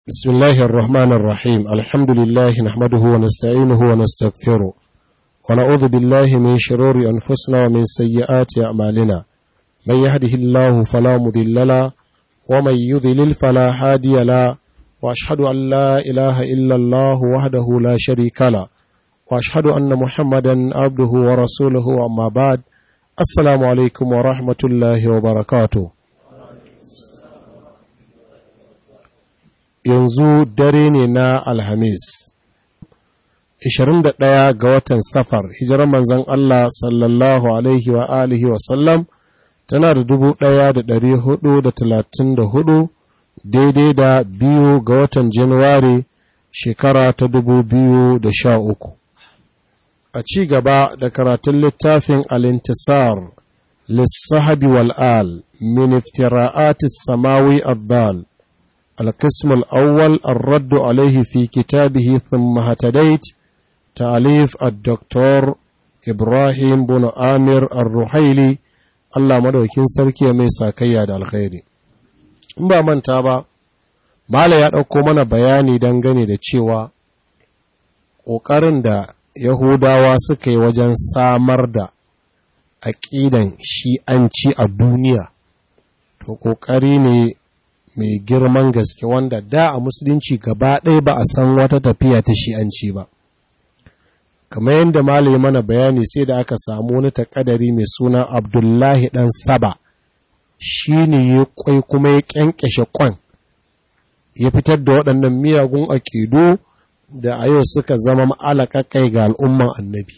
بسم الله الرحمن الرحيم الحمد لله نحمده ونستعينه ونستغفره ونعوذ بالله من شرور أنفسنا ومن سيئات أعمالنا من يهده الله فلا مضل له ومن يضلل فلا هادي له وأشهد أن لا إله إلا الله وحده لا شريك له وأشهد أن محمدا عبده ورسوله أما بعد السلام عليكم ورحمة الله وبركاته yanzu dare ne na Alhamis, 21 ga watan Safar, hijirar manzan Allah sallallahu Alaihi wa alihi wasallam tana da dubu ɗaya da ɗari hudu da talatin da hudu daidai da biyu ga watan Januwari shekara ta dubu biyu da sha uku. A ci gaba da karatun littafin Alintisar, lissahabi wal'al, min iftira'atis samawi addal. القسم الأول الرد عليه في كتابه ثم هتديت تأليف الدكتور إبراهيم بن آمر الرحيلي الله مدوكين سركي ميسا كياد الخير ba manta ba Mala ya ɗauko mana bayani dangane da cewa ƙoƙarin da Yahudawa suka yi wajen samar da aƙidan shi'anci a duniya, to ƙoƙari ne mai girman gaske wanda da a musulunci gaba ɗaya ba a san wata tafiya ta shi'anci ba kamar yadda malai mana bayani sai da aka samu wani takadari mai suna abdullahi ɗan saba shi ne ya kwai kuma ya ƙyanƙyashe kwan ya fitar da waɗannan miyagun aƙidu da a yau suka zama ma'alakakai ga al'umman annabi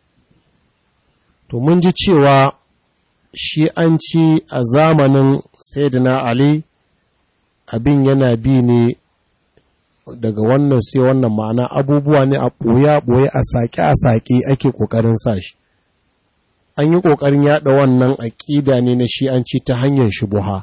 to mun ji cewa shi'anci a zamanin sayyidina ali abin yana bi ne daga wannan sai wannan ma'ana abubuwa ne a ɓoye-ɓoye a saƙe-a-saƙe ake ƙoƙarin sa shi an yi ƙoƙarin yaɗa wannan aƙida ne na shi'anci ta hanyar shubuha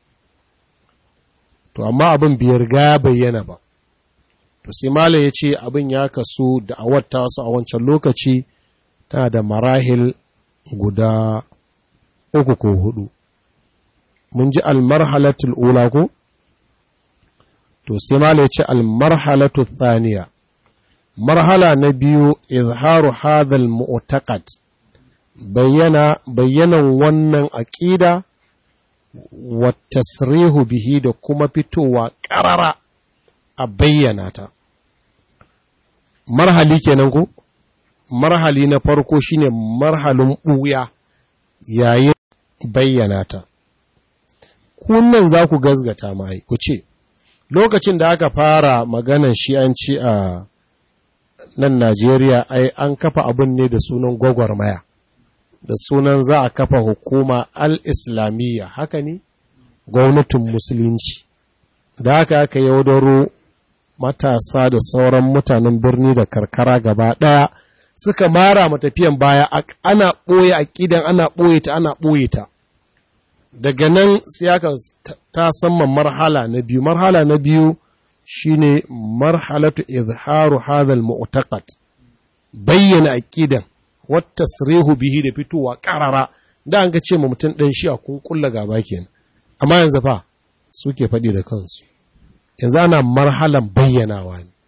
to amma abin bai riga bayyana ba to sai mala ya ce abin ya kasu da awatta wasu a wancan lokaci tana da marahil guda uku ko hudu mun ji almarhalatul ula ko to sai ma ya ce almarhalatu thaniya marhala na biyu izharu hadhal mu'taqad bayyana bayyanan wannan aqida wa tasrihu bihi da kuma fitowa qarara a bayyana ta marhali kenan ko marhali na farko shine marhalin buya yayin bayyana ta kunnan za ku gazgata mai ku ce lokacin da aka fara maganan shi'anci a nan Najeriya ai an kafa abin ne da sunan gwagwarmaya da sunan za a kafa hukuma al-islamiyya haka ne gwamnatin musulunci da haka aka yaudaro matasa da sauran mutanen birni da karkara gaba ɗaya suka mara matafiyan baya ana ɓoye aƙidan ana ɓoye ta ana ɓoye ta daga nan sai aka ta samman marhala na biyu marhala na biyu shine marhalatu izharu hadhal mu'taqad bayyana aqidan wa tasrihu bihi da fitowa qarara da an ga ce ma mutum dan shi a kun kulla gaba kenan amma yanzu fa suke faɗi da kansu yanzu ana marhalan bayyanawa ne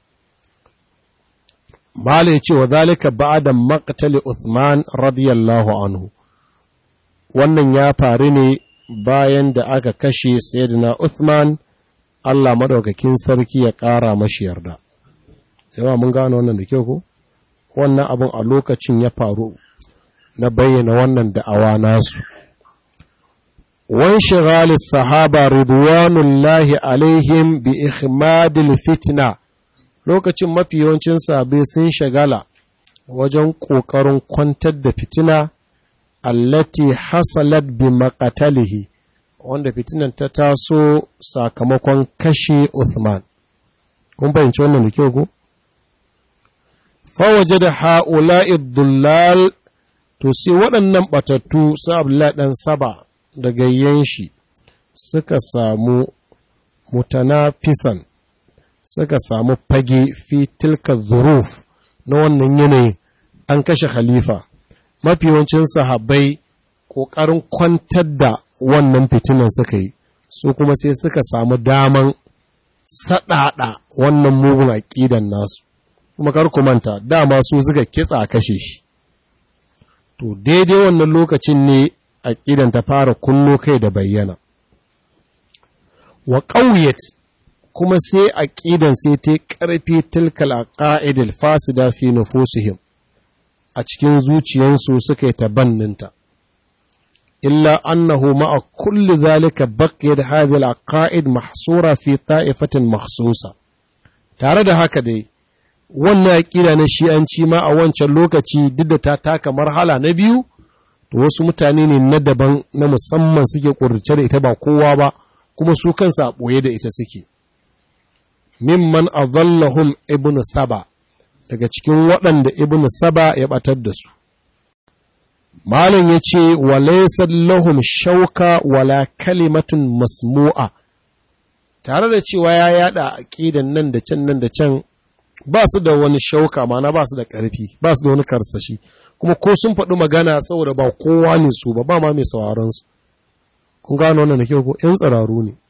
mala ya ce wa zalika ba'da maqtali Uthman radiyallahu anhu wannan ya faru ne bayan da aka kashe Sayyidina Uthman Allah madaukakin sarki ya ƙara mashi yarda. Yawa mun gano wannan da kyau ko? Wannan abin a lokacin ya faru na bayyana wannan da'awa nasu. Wan shigali sahaba ridwanullahi alaihim bi ihmadil fitna lokacin mafi yawancin sabai sun shagala wajen ƙoƙarin kwantar da fitina allati hasalat bi maqatalihi wanda fitinan ta taso sakamakon kashe Uthman kun fahimci wannan da kyau ko fawaje da ha'ula'i dullal to sai waɗannan batattu su Abdullahi dan Saba da gayyen shi suka samu mutanafisan suka samu fage fi tilka zuruf na wannan yanayin an kashe khalifa mafi yawancin sahabbai ƙoƙarin kwantar da wannan fitinan suka yi su kuma sai suka samu daman saɗaɗa wannan mugun aƙidan nasu kuma kar ku manta dama su suka kitsa kashe shi to daidai wannan lokacin ne aƙidan ta fara kullo kai da bayyana wa ƙauyat kuma sai aƙidan sai ta ƙarfi tilkal aqaidil fasida fi nufusihim a cikin zuciyansu suka yi tabanninta illa annahu ma'a kulli zalika baqiyat hadhihi al-aqaid mahsura fi ta'ifatin makhsusa tare da haka dai wannan aƙida na shi'anci ma a wancan lokaci duk da ta taka marhala na biyu to wasu mutane ne na daban na musamman suke ƙurce da ita ba kowa ba kuma su kansa a ɓoye da ita suke mimman azallahum ibnu saba daga cikin waɗanda ibnu saba ya ɓatar da su malam ya ce wa lahum shauka wala kalimatun masmu'a tare da cewa ya yada aqidan nan da can nan da can ba su da wani shauka mana ba su da ƙarfi ba su da wani karsashi kuma ko sun faɗi magana saboda ba kowa ne su ba ba ma mai sauraron su kun gano wannan da kyau ko ƴan tsiraru ne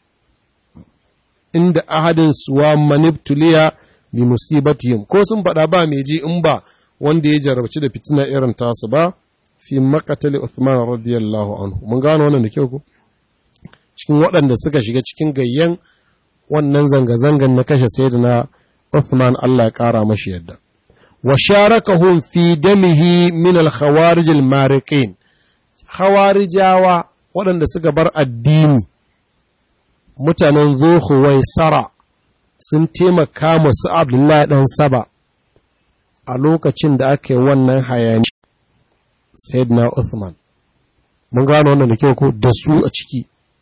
inda ahadin suwa maniptuliya bi musibatihim ko sun faɗa ba mai ji in ba wanda ya jarabci da fitina irin tasu ba fi makatali Uthman radiyallahu anhu mun gano wannan da kyau ko cikin waɗanda suka shiga cikin gayyan wannan zanga-zangan na kashe sayyidina Uthman Allah ya ƙara mashi yadda wa sharakahum fi damihi min al-khawarij al-mariqin khawarijawa waɗanda suka bar addini mutanen zuhu wai sara sun taimaka masu Abdullahi dan Saba a lokacin da aka yi wannan hayani Sayyidina Uthman mun gano wannan da kyau ko da su a ciki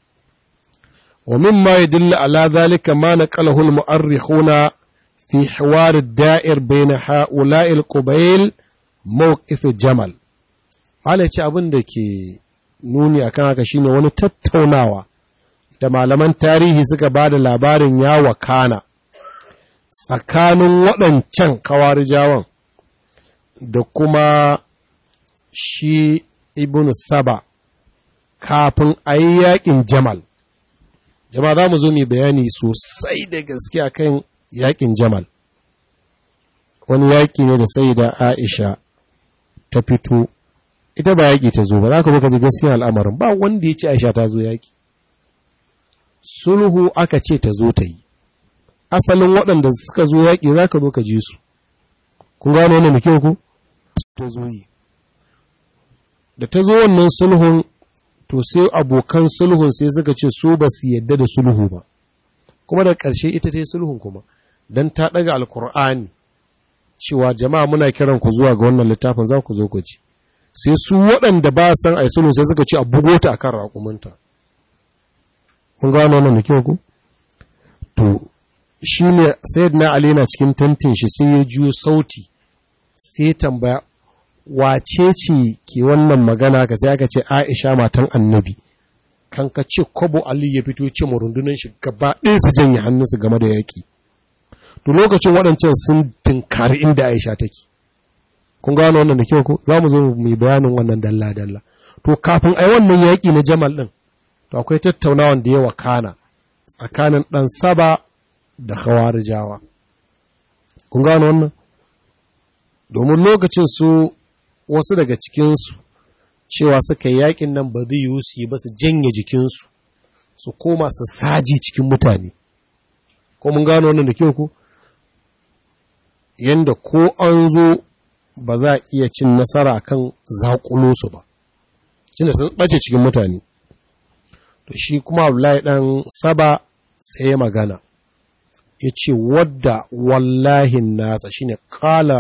wa mimma yadullu ala dhalika ma naqalahu al-mu'arrikhuna في حوار الدائر بين هؤلاء القبيل موقف جمل Malai ce abin da ke nuni akan haka shine wani tattaunawa da malaman tarihi suka ba da labarin ya wakana tsakanin waɗancan kawarijawan da kuma shi ibn saba kafin a yi yaƙin jamal jama'a za mu zo mai bayani sosai da gaske akan yaƙin jamal wani yaƙi ne da sai da aisha ta fito ita ba yaƙi ta zo ba za ka zo ka ji gaskiya al'amarin ba wanda ya ce aisha ta zo yaƙi sulhu aka ce ta zo ta yi asalin waɗanda suka zo yaƙi za ka zo ka ji su kun gano wannan da kyau ku ta zo yi da ta zo wannan sulhun to sai abokan sulhun sai suka ce su ba su yadda da sulhu ba kuma da ƙarshe ita ta yi sulhun kuma don ta ɗaga alkur'ani cewa jama'a muna kiran ku zuwa ga wannan littafin za ku zo ku ci sai su waɗanda ba san ai sulhu sai suka ce a bugo ta akan raƙuminta mun gano wannan da kyau ku to shi ne sayyidina ali na cikin tantin shi sai ya juyo sauti sai tambaya wace ce ke wannan magana ka sai aka ce Aisha matan annabi kan ka ce kwabo Ali ya fito ce mu rundunar shi gaba ɗaya su janye hannunsu game da yaƙi to lokacin waɗancan sun tinkari inda Aisha take kun gano wannan da kyau ko za mu zo mu bayanin wannan dalla dalla to kafin ai wannan yaƙi na Jamal ɗin to akwai tattaunawan da ya wakana tsakanin ɗan Saba da Khawarijawa kun gano wannan domin lokacin su wasu daga cikinsu cewa suka yi yakin nan ba zai yiwu su yi ba su janye jikinsu su koma su saji cikin mutane ko mun gano wannan da kyau ku yanda ko an zo ba za a iya cin nasara kan zaƙulo su ba shine sun ɓace cikin mutane to shi kuma Abdullahi ɗan saba sai magana ya ce wadda wallahin nasa shine kala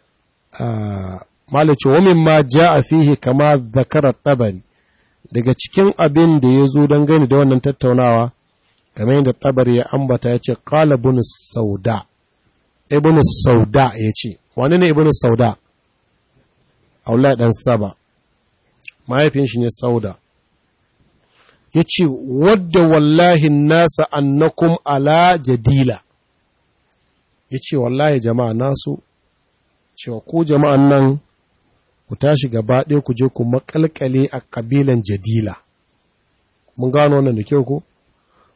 malice wa ma ja a fihi kama zakara tabari daga cikin abin da ya zo don gani da wannan tattaunawa kamar yadda tabari ya ambata ya ce kala ibn sauda ibn sauda ya ce wani ne ibn sauda aula dan saba mahaifin shi ne sauda ya ce wadda wallahi nasa annakum ala jadila ya ce wallahi jama'a nasu cewa ko jama'an nan ku tashi gaba ɗaya ku je ku makalkale a ƙabilan jadila mun gano wannan da kyau ko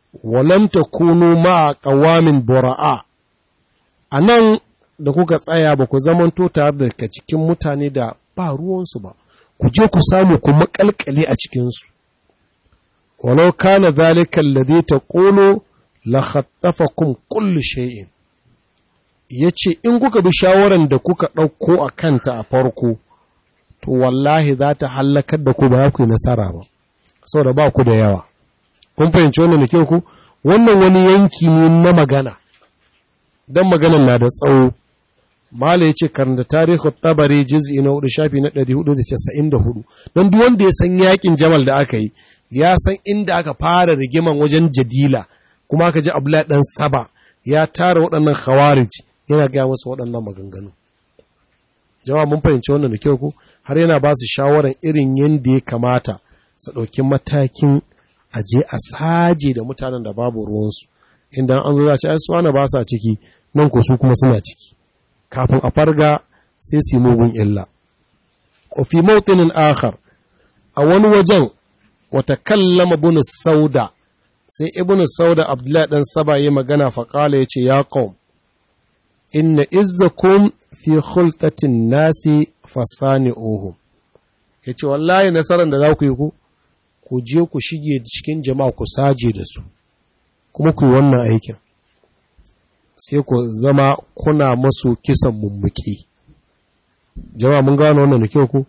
walam takunu ma qawamin bura'a anan da kuka tsaya ba ku zamanto tare da cikin mutane da ba ruwansu ba ku je ku samu ku makalkale a cikinsu walau kana zalika alladhi taqulu la khattafakum kullu shay'in yace in kuka bi shawaran da kuka ɗauko a kanta a farko to wallahi za ta hallakar da ku ba ku yi nasara ba saboda ba ku da yawa kun fahimci wannan da kyau ku wannan wani yanki ne na magana dan maganan na da tsawo Mala ya ce karanta tarihin tabari jiz'i na hudu shafi na 494 don duk wanda ya san yakin jamal da aka yi ya san inda aka fara rigiman wajen jadila kuma aka ji abdullahi dan saba ya tara waɗannan khawarij yana gaya musu waɗannan maganganu jama'a mun fahimci wannan da kyau ko har yana ba su shawaran irin yadda ya kamata su ɗauki matakin aje a saje da mutanen da babu ruwansu inda an zo za ci ai su ba sa ciki nan ko su kuma suna ciki kafin a farga sai su mugun illa. fi mautinin akhar a wani wajen wata kallama bunu sauda sai ibnu sauda abdullahi dan saba yi magana faƙala ya ce ya qaum inna izzakum fi khultatin nasi fasani ohum ya ce wallahi nasarar da za ku yi ku ku je ku shige cikin jama'a ku saje da su kuma ku yi wannan aikin sai ku zama kuna masu kisan mummuki jama'a mun gano wannan da kyau ku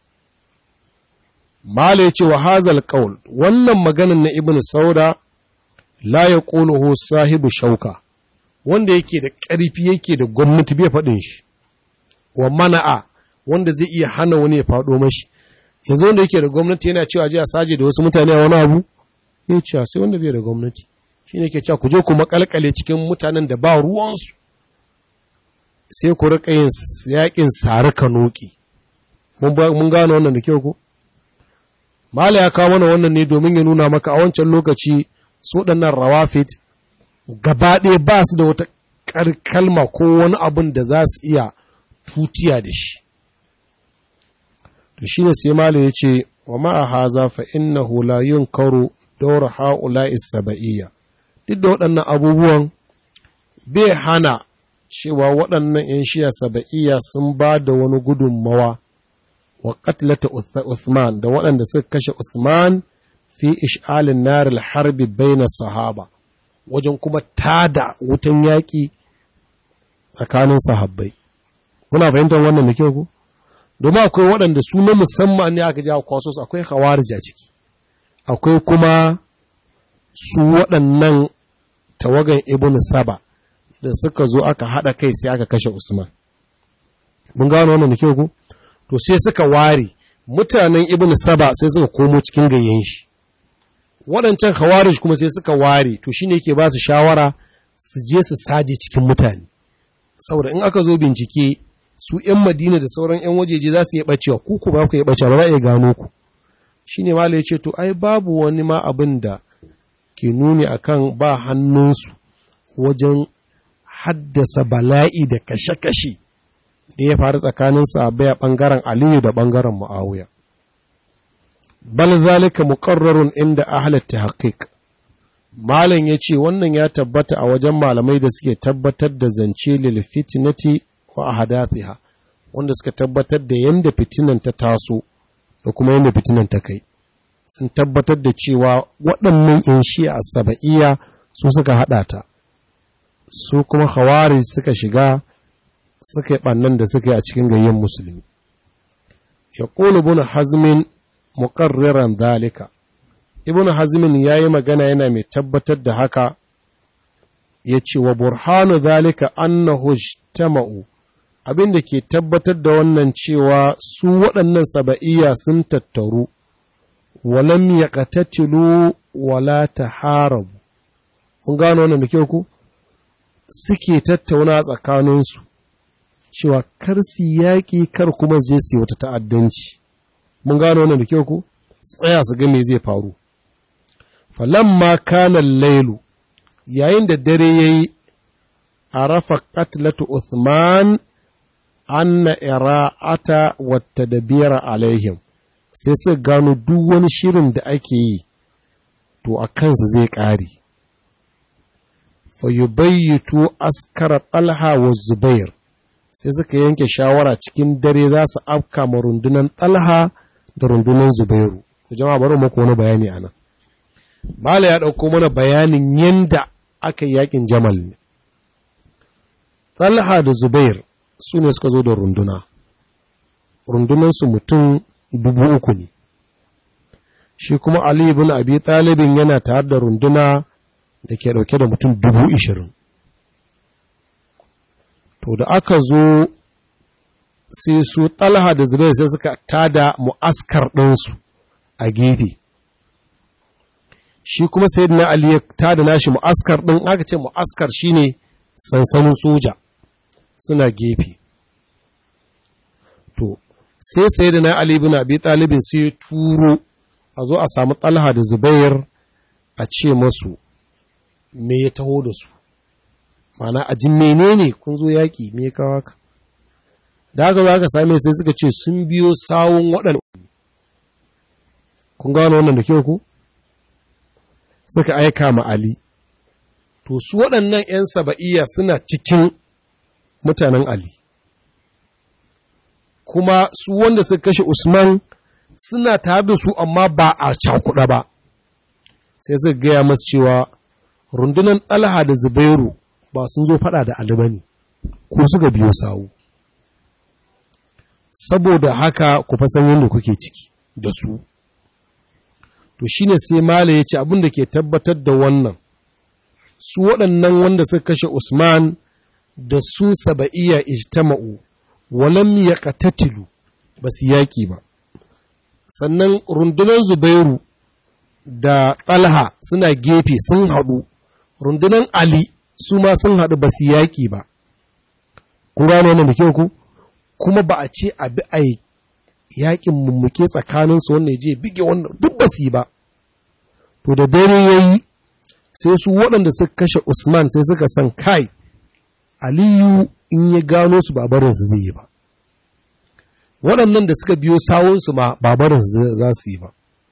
mala ya ce wa hazal qaul wannan maganin na ibnu sauda la yaquluhu sahibu shauka wanda yake da ƙarfi yake da gwamnati bai faɗin shi wa mana'a wanda zai iya hana wani ya faɗo mashi yanzu wanda yake da gwamnati yana cewa je a saje da wasu mutane a wani abu ya ce sai wanda bai da gwamnati shi ne ke cewa ku je ku makalkale cikin mutanen da ba ruwansu sai ku riƙa yin yaƙin sari kanoki mun gano wannan da kyau ko mala ya kawo mana wannan ne domin ya nuna maka a wancan lokaci su waɗannan rawafit gaba ɗaya ba su da wata kalma ko wani abin da za su iya tutiya da shi to shi ne sai mala ya ce wa ma'a haza fa innahu la yunkaru dawr ha'ula'i saba'iyya duk da waɗannan abubuwan bai hana cewa waɗannan ‘yan shiya saba'iyya sun ba da wani gudunmawa wa ƙatlata Uthman da waɗanda suka kashe Usman fi ish'alin naril harbi baina sahaba wajen kuma tada wutan yaƙi tsakanin sahabbai. Kuna fahimtar wannan da kyau ku? Domin akwai waɗanda su na musamman ne aka jawo kwaso su akwai hawarija ciki, akwai kuma su waɗannan tawagan Ibn Saba da suka zo aka haɗa kai sai aka kashe Usman. Mun gano wannan da kyau ku? To sai suka ware mutanen Ibn Saba sai suka komo cikin gayyen shi. Waɗancan Khawarij kuma sai suka ware to shine yake ba su shawara su je su saje cikin mutane. Saboda in aka zo bincike su ‘yan Madina da sauran ‘yan wajeje za su iya ɓacewa, ku ku ba ku iya ɓacewa ba za a iya gano ku. Shi ne ya ce, To, ai, babu wani ma abin da ke nuni akan ba hannunsu wajen haddasa bala'i da kashe-kashe da ya faru tsakanin sahabbai a ɓangaren Aliyu da ɓangaren Mu'awiya. Bal zalika muqarrarun inda ahlat tahqiq. Malam ya ce wannan ya tabbata a wajen malamai da suke tabbatar da zance lil fitnati wa ahadathiha wanda suka tabbatar da yanda fitinan ta taso da kuma yanda fitinan ta kai. Sun tabbatar da cewa waɗannan in shi'a saba'iyya su suka haɗa ta. su kuma hawari suka shiga suka yi ɓannan da suka yi a cikin gayyen musulmi ya ƙulu bin hazmin muƙarriran zalika ibn hazmin ya yi magana yana mai tabbatar da haka ya ce wa burhanu zalika annahu tama'u abin da ke tabbatar da wannan cewa su waɗannan saba'iyya sun tattaru walam ya wala taharabu mun gano wannan da kyau ku suke tattauna tsakaninsu cewa kar su yaƙi kar kuma je su wata ta'addanci mun gano wannan da kyau ko tsaya su ga me zai faru falamma kana lailu yayin da dare yayi arafa qatlatu uthman anna ira'ata wa tadbira alaihim sai su gano duk wani shirin da ake yi to a kansu zai ƙare fayubayyitu askara talha wa zubair sai suka yanke shawara cikin dare za su afka ma rundunan talha da rundunan zubairu ku jama'a bari muku wani bayani anan mala ya ɗauko mana bayanin yanda aka yi yakin jamal ne talha da zubair su ne suka zo da runduna rundunansu mutum dubu uku ne shi kuma ali ibn abi talibin yana tare da runduna da ke ɗauke da mutum dubu ishirin. To da aka zo sai su talha da zubair sai suka tada mu'askar ɗinsu a gefe. Shi kuma sai na Ali ya tada nashi mu'askar ɗin aka ce mu'askar shine sansanin soja suna gefe. To, sai sai da na Ali bin Abi Talibin sai ya turo a zo a samu talha da zubair a ce masu me ya taho da su mana a jin menene kun zo yaƙi me ya kawo ka da haka za ka same sai suka ce sun biyo sawun waɗanda kun gano wannan da kyau ku suka aika ma Ali to su waɗannan 'yan saba'iyya suna cikin mutanen Ali kuma su wanda suka kashe Usman suna tare da su amma ba a cakuɗa ba sai suka gaya masu cewa rundunar ɗalha da zubairu ba sun zo faɗa da Ali bane ko suka biyo sawu saboda haka ku fasan yadda kuke ciki da su to shine sai mala ya ce abin da ke tabbatar da wannan su waɗannan wanda suka kashe Usman da su saba'iya ijtama'u walam yaqtatilu ba su yaƙi ba sannan rundunar Zubairu da Talha suna gefe sun haɗu rundunar Ali su ma sun haɗu ba su yaƙi ba ku gano wannan da kyau ku kuma ba a ce a bi a yaƙin mummuke tsakaninsu wannan ya je bige wannan duk ba su yi ba to da dare ya yi sai su waɗanda suka kashe Usman sai suka san kai Aliyu in ya gano su babarinsu zai yi ba waɗannan da suka biyo sawunsu ma babarinsu za su yi ba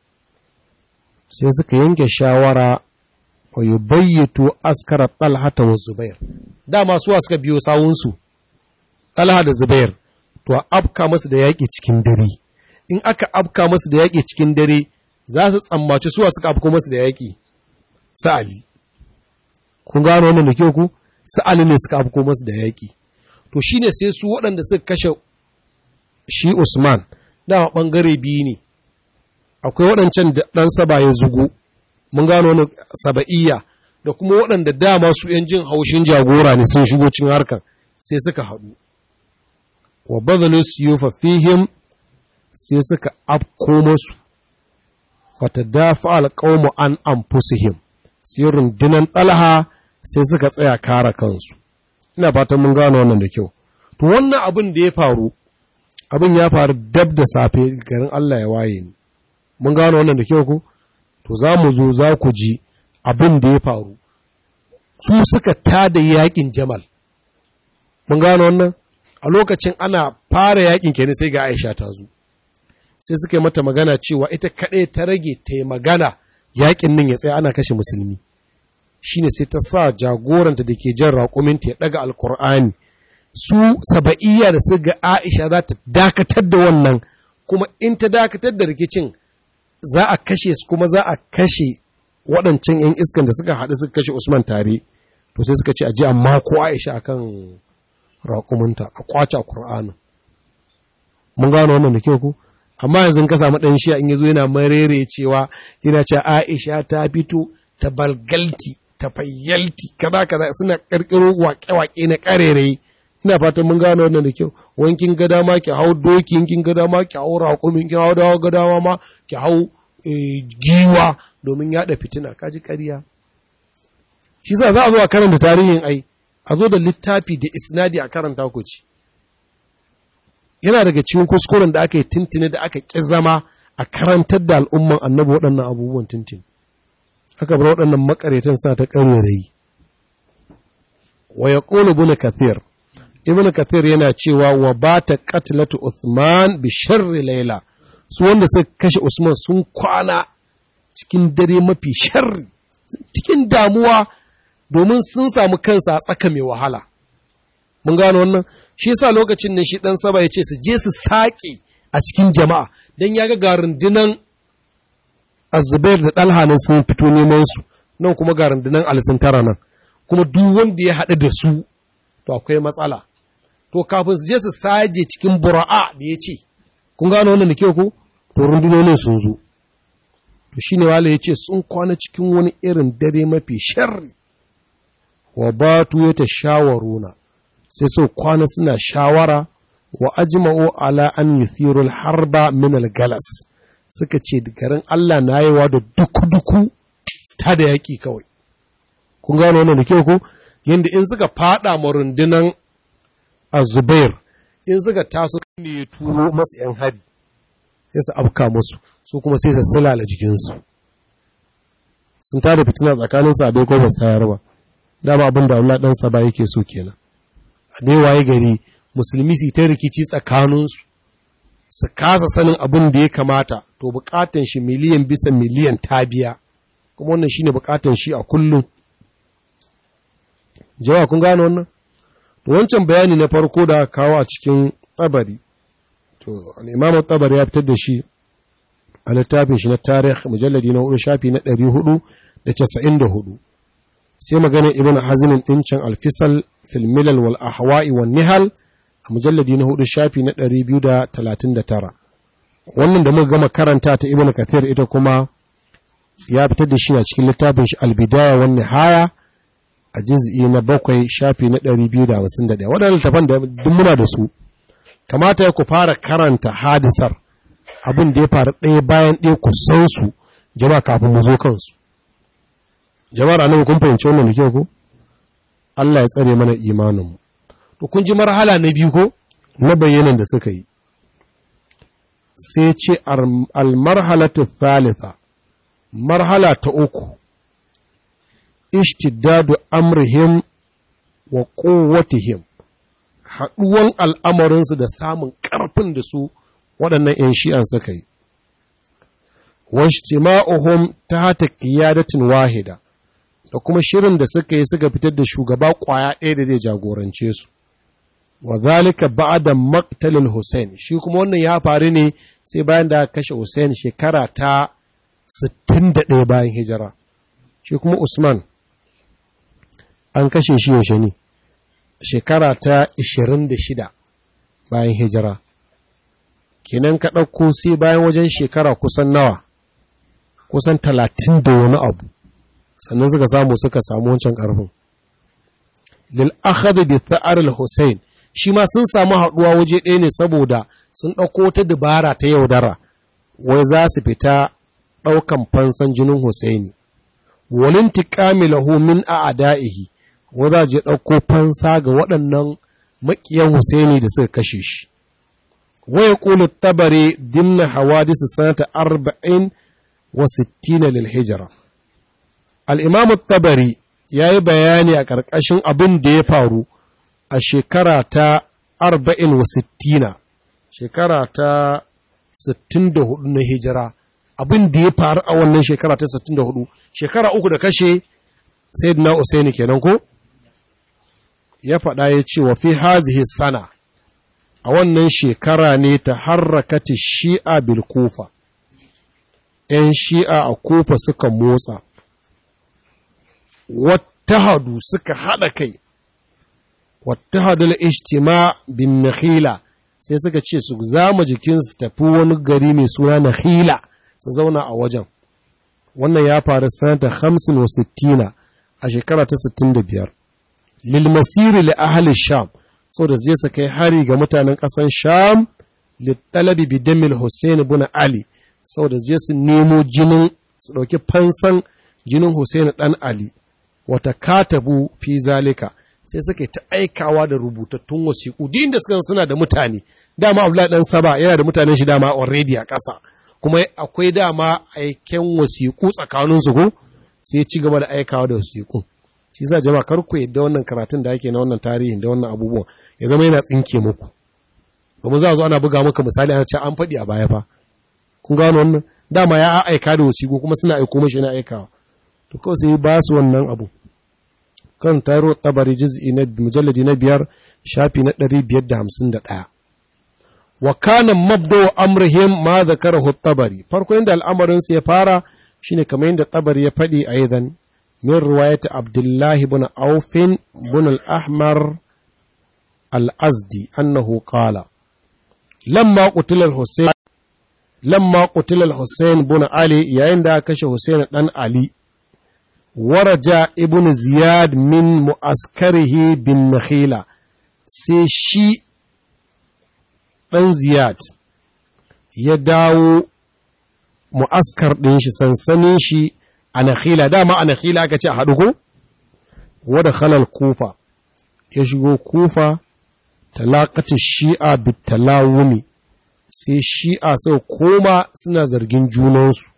sai suka yanke shawara wa yi bayyato askara talhata wa zubair dama suwa suka biyo sawunsu talha da zubair to a afka masu da yaƙi cikin dare in aka afka masu da yaƙi cikin dare za su tsammaci suwa suka afko masu da yaƙi sa'ali kun gano wannan da kyau ku sa'ali ne suka afko masu da yaƙi to shine sai su waɗanda suka kashe shi Usman dama ɓangare biyu ne akwai waɗancan da ɗan saba ya zugu mun gano wani saba'iyya da kuma waɗanda dama su ‘yan jin haushin jagora ne sun shigo cin harkan sai suka haɗu wa bazalu siyufa fihim sai suka afko masu wata dafa alƙawmu an anfusihim sai rundunan ɗalaha sai suka tsaya kara kansu ina fatan mun gano wannan da kyau to wannan abin da ya faru abin ya faru dab da safe garin Allah ya waye ni mun gano wannan da kyau ko to za mu zo za ku ji abin da ya faru su suka tada yakin jamal mun gano wannan a lokacin ana fara yakin kenan sai ga Aisha ta zo sai suka yi mata magana cewa ita kaɗai ta rage ta yi magana yakin nan ya tsaya ana kashe musulmi shine sai ta sa jagoranta da ke jan raƙuminta ya ɗaga alkur'ani su saba'iyya da su ga Aisha za ta dakatar da wannan kuma in ta dakatar da rikicin za a kashe su kuma za a kashe waɗancan 'yan iskan da suka haɗu suka kashe Usman tare to sai suka ce a ji amma ko Aisha akan raƙuminta a kwace Qur'anin mun gano wannan da kyau ku amma yanzu ka samu ɗan shi in yazo yana marere cewa yana cewa Aisha ta fito ta balgalti ta fayyalti kaza kaza suna ƙirƙiro waƙe-waƙe na ƙarerayi ina fatan mun gano wannan da kyau wankin gada ma ki hau doki kin gada ma ki hau raƙumin kin hau dawo gadawa ma ki hau giwa domin yaɗa fitina kaji ƙarya shi sa za a zo a karanta tarihin ai a zo da littafi da isnadi a karanta ku ci yana daga cikin kuskuren da aka yi tintini da aka ƙi zama a karantar da al'umman annabi waɗannan abubuwan tintin aka bar waɗannan makaretan sa ta ƙarerayi wa yaqulu ibn kathir ibn kathir yana cewa wa bata qatlatu uthman bi sharri layla su wanda suka kashe usman sun kwana cikin dare mafi sharri cikin damuwa domin sun samu kansa a tsaka mai wahala mun gano wannan shi yasa lokacin ne shi dan saba ya ce su je su saƙe a cikin jama'a dan ya ga rundunan azubair da ɗalha nan sun fito neman su nan kuma ga rundunan alisun tara nan kuma duk wanda ya haɗu da su to akwai matsala to kafin su je su saje cikin bura'a da ya ce kun gano wannan da kyau ko to rundunonin sun zo to shine wala ya ce sun kwana cikin wani irin dare mafi sharri wa batu ya tashawaruna sai so kwana suna shawara wa ajma'u ala an yuthirul harba min al-galas suka ce garin Allah na yawa da duku-duku ta da yaƙi kawai kun gano wannan da kyau ko yanda in suka fada ma rundunan azubair in suka taso ne ya turo masu yan hari sai su afka musu su kuma sai su silala jikinsu sun tada fitina tsakanin sabai ko ba su tayar ba dama abin da Allah dan sa ba yake so kenan a dai waye gari musulmi su ta rikici tsakaninsu su kasa sanin abin da ya kamata to bukatan shi miliyan bisa miliyan ta biya kuma wannan shine bukatan shi a kullum jawa kun gano wannan to wancan bayani na farko da kawo a cikin tsabari to al-imamu tsabari ya fitar da shi a littafin shi na tarih mujalladi na hudu shafi na ɗari hudu da casa'in da hudu sai maganin ibn hazmin ɗincin alfisal fil milal wal ahwa'i wan nihal a mujalladi na hudu shafi na ɗari biyu da talatin da tara wannan da muka gama karanta ta ibn kathir ita kuma ya fitar da shi a cikin littafin shi albidaya wan nihaya a juz'i na bakwai shafi na ɗari biyu da hamsin da ɗaya waɗannan littafan da duk muna da su kamata ya ku fara karanta hadisar abin da ya faru ɗaya bayan ɗaya ku san su jama'a kafin mu zo kansu jama'ar annabi kun fahimci wannan da kyau ko Allah ya tsare mana imanin mu to kun ji marhala na biyu ko na bayyanan da suka yi sai ce al-marhalatu thalitha marhala ta uku ishtidadu amrihim wa quwwatihim haɗuwan al'amarinsu da samun ƙarfin da su waɗannan ‘yan shi'an suka yi. Washtima'uhum ta hata kiyadatin wahida, da kuma shirin da suka yi suka fitar da shugaba ƙwaya ɗaya da zai jagorance su. Wa zalika ba'da maktalin Hussein, shi kuma wannan ya faru ne sai bayan da kashe Hussein shekara ta 61 bayan hijira. Shi kuma Usman, an kashe shi yaushe ne, shekara ta 26 bayan hijira. kenan ka ɗauko sai bayan wajen shekara kusan nawa kusan talatin da wani abu sannan suka samu suka samu wancan ƙarfin lil akhadha bi tha'ar al husayn shi ma sun samu haɗuwa waje ɗaya ne saboda sun ɗauko ta dabara ta yaudara wai za su fita ɗaukan fansan jinin husaini walin tiqami lahu min a'da'ihi wai za je ɗauko fansa ga waɗannan maƙiyan husaini da suka kashe shi ويقول الطبري ضمن حوادث سنة أربعين وستين للهجرة الإمام الطبري yayi bayani a ƙarƙashin abin da ya faru a shekara ta arba'in wa sittina shekara ta sittin da hudu na hijira abin da ya faru a wannan shekara ta sittin da hudu shekara uku da kashe sayyidina usaini kenan ko ya faɗa ya ce wa fi hazihi sana a wannan shekara ne ta harrakati shi'a bil kufa ‘yan shi'a a kufa suka motsa wattahadu suka haɗa kai wattahadul ijtima bin nakhila sai suka ce su zama jikinsu tafi wani gari mai suna nakhila su zauna a wajen wannan ya faru sanata 65 a shekara ta 65 lil masiri li ahli sham so da zai su kai hari ga mutanen ƙasan Sham littalabi bidamil Hussein ibn Ali sau da zai su nemo jinin su ɗauki fansan jinin Hussein ɗan Ali wata katabu fi zalika sai suka ta aikawa da rubutattun wasiƙu din da suka suna da mutane dama Abdullahi dan Saba yana da mutanen shi dama already a ƙasa kuma akwai dama aiken wasiƙu tsakaninsu ko sai ci gaba da aikawa da wasiƙu shi sa jama'a kar ku yadda wannan karatun da ake na wannan tarihin da wannan abubuwan ya zama yana tsinke muku domin za a zo ana buga maka misali ana ce an faɗi a baya fa kun gano wannan dama ya aika da wasiƙu kuma suna aiko mashi na aikawa to kawai sai ba su wannan abu kan taro tabari juz'i na mujalladi na biyar shafi na 551 wa kana mabda amrihim ma zakarahu tabari farko inda al'amarin ya fara shine kamar yadda tabari ya faɗi aidan min riwayat abdullah ibn auf ibn al-ahmar al-azdi annahu qala lamma qutila al-husayn lamma qutila al-husayn ibn ali yayin da kashe husayn dan ali waraja ibn ziyad min mu'askarihi bin nakhila sai shi ɗan ziyad ya dawo mu'askar ɗin shi sansanin shi a nakhila dama a nakhila aka ce a haɗu ko wadda khalal kufa ya shigo kufa talakacin shi'a bitalawumi sai shi'a sau koma suna zargin junansu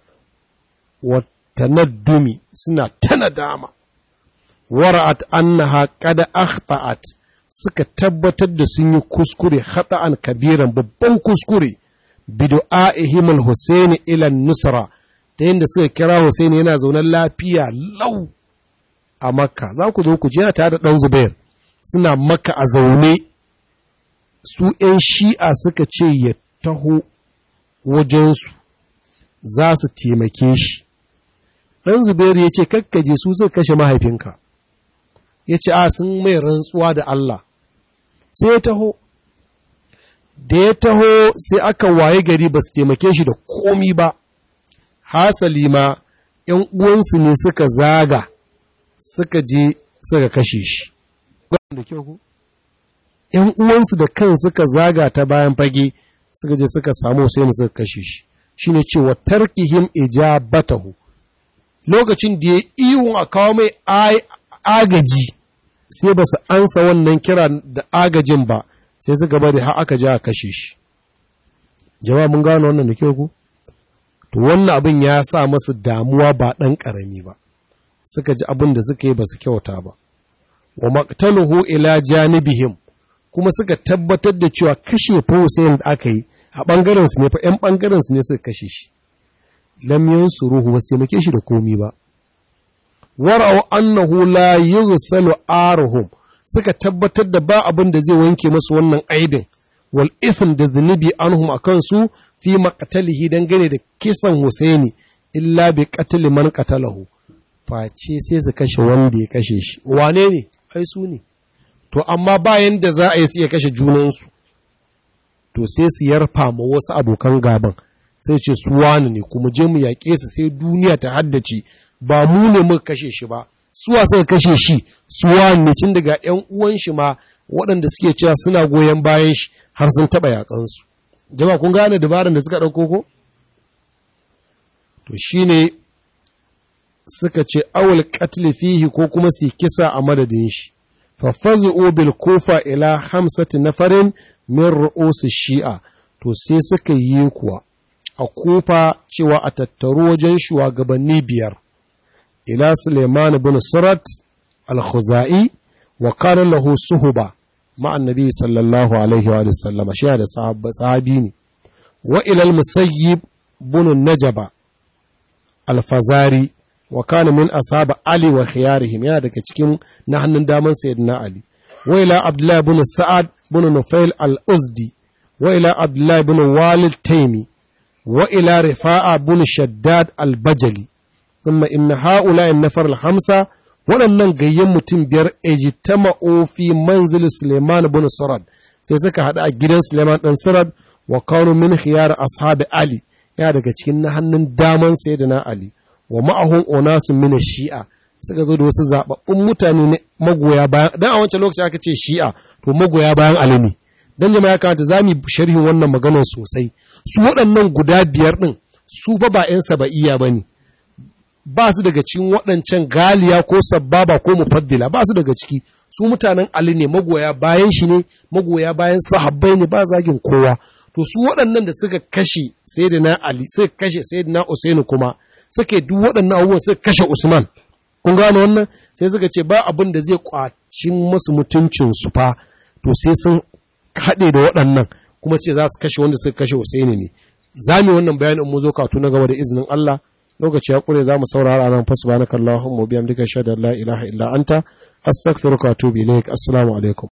tanaddumi suna tana dama wara'at annaha qad akhta'at suka tabbatar da sun yi kuskure an kabiran babban kuskure bidu'a'ihim al-Husayn ila nusra ta yadda suka kira Husayn yana zaune lafiya lau a Makka za ku zo ku ji tare da dan Zubair suna Makka a zaune su ‘yan shi'a suka ce ya taho wajensu za su taimake shi ɗan Zubairu ya ce, Kakkaje su suka kashe mahaifinka, ya ce, A sun mai rantsuwa da Allah, sai ya taho, da ya taho sai aka waye gari ba su taimake shi da komi ba, hasali ma ‘yan uwansu ne suka zaga, suka je suka kashe shi. ‘Yan uwansu da kan suka zaga ta bayan fage, suka je suka samu sai suka kashe shi, shi ne cewa tarkihim ijabatahu. lokacin da ya iwon a kawo mai agaji sai ba su ansa wannan kira da agajin ba sai suka bari har aka ja a kashe shi jama'a mun gano wannan da kyau ku to wannan abin ya sa masu damuwa ba ɗan ƙarami ba suka ji abin da suka yi ba su kyauta ba wa maqtaluhu ila janibihim kuma suka tabbatar da cewa kashe fa Hussein da aka yi a ɓangaren su ne fa ƴan ɓangaren su ne suka kashe shi lam yansuruhu ba taimake shi da komi ba wara'u annahu la yughsalu aruhum suka tabbatar da ba abin da zai wanke masu wannan aibin wal ithm da zunubi anhum akan su fi maqtalihi dangane da kisan Husaini illa bi qatl man qatalahu face sai su kashe wanda ya kashe shi wane ne ai su ne to amma bayan da za a yi su iya kashe junansu to sai su yarfa ma wasu abokan gaban sai ce su wani ne kuma je mu yaƙe su sai duniya ta haddace ba mu ne muka kashe shi ba suwa suka kashe shi su wani ne cin daga ƴan uwan shi ma waɗanda suke cewa suna goyon bayan shi har sun taɓa yaƙansu jama'a kun gane dabaran da suka ɗauko ko to shine suka ce awul qatl fihi ko kuma su kisa a madadin shi fa fazu bil kufa ila hamsati nafarin min ru'us shi'a to sai suka yi kuwa a kufa cewa a tattaru wajen shugabanni biyar ila Suleiman bin Surat al-Khuzai wa kana lahu suhuba ma annabi sallallahu alaihi wa sallama shi da sahabi ne wa ila al-Musayyib bin Najaba al-Fazari wa kana min ashab Ali wa khiyarihim yana daga cikin na hannun daman sayyidina Ali wa ila Abdullah bin Sa'ad bin Nufail al-Uzdi wa ila Abdullah bin Walid Taymi وإلى رفاعة بن شداد البجلي ثم إن هؤلاء النفر الخمسة waɗannan gayyan mutum biyar ejittama'u fi manzil Suleiman bin Surad sai suka haɗu a gidan Suleiman ɗan Surad wa kawo min khiyar ashabi Ali ya daga cikin na hannun daman sayyidina Ali wa ma'ahun onasu min shi'a suka zo da wasu zababbun mutane ne magoya bayan dan a wancan lokaci aka ce shi'a to magoya bayan Ali ne dan jama'a ya kamata zamu sharhin wannan maganar sosai su waɗannan guda biyar ɗin su ba ba ‘yan saba'iya ba ne, ba su daga cikin waɗancan galiya ko sababa ko mufaddila ba su daga ciki su mutanen Ali ne magoya bayan shi ne magoya bayan sahabbai ne ba zagin kowa to su waɗannan da suka kashe sayyidina Ali suka kashe sayyidina Usaini kuma suka duk waɗannan abubuwan suka kashe Usman kun gano wannan sai suka ce ba abin da zai kwacin masu mutuncin su fa to sai sun haɗe da waɗannan kuma ce za su kashe wanda suka kashe Husaini ne za mu wannan bayanin mu zo katu na gaba da izinin Allah lokaci ya kure za mu saurara nan fa subhanakallahumma wa bihamdika shada la ilaha illa anta astaghfiruka wa atubu ilaik assalamu alaikum